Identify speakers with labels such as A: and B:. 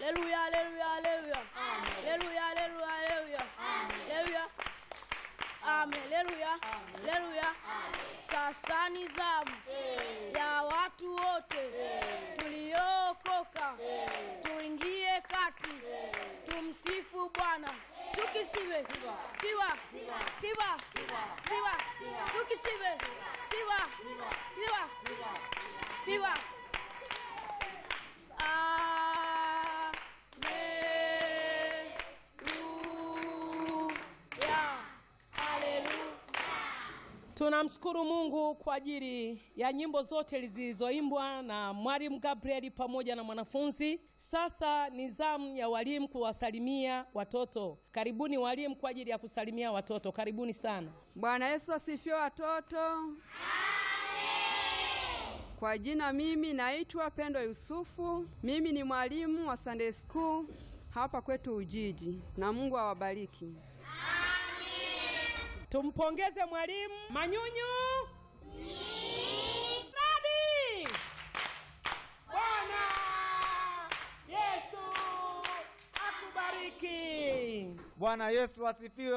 A: Haleluya, haleluya, haleluya. Haleluya, haleluya, haleluya. Haleluya. Amen. Haleluya. Haleluya. Sasa ni zamu ya watu wote tuliookoka tuingie kati tumsifu Bwana tukisiwe siwa siwa siwa tukisiwe siwa siwa siwa Haleluya. Haleluya.
B: Tunamshukuru Mungu kwa ajili ya nyimbo zote zilizoimbwa na Mwalimu Gabriel pamoja na mwanafunzi. Sasa ni zamu ya walimu kuwasalimia watoto. Karibuni walimu kwa ajili ya kusalimia watoto. Karibuni sana.
C: Bwana Yesu asifiwe watoto. Kwa jina mimi naitwa Pendo Yusufu. Mimi ni mwalimu wa Sunday School hapa kwetu Ujiji, na Mungu awabariki.
B: Tumpongeze mwalimu Manyunyu. Nani? Bwana Yesu akubariki.
D: Bwana Yesu asifiwe.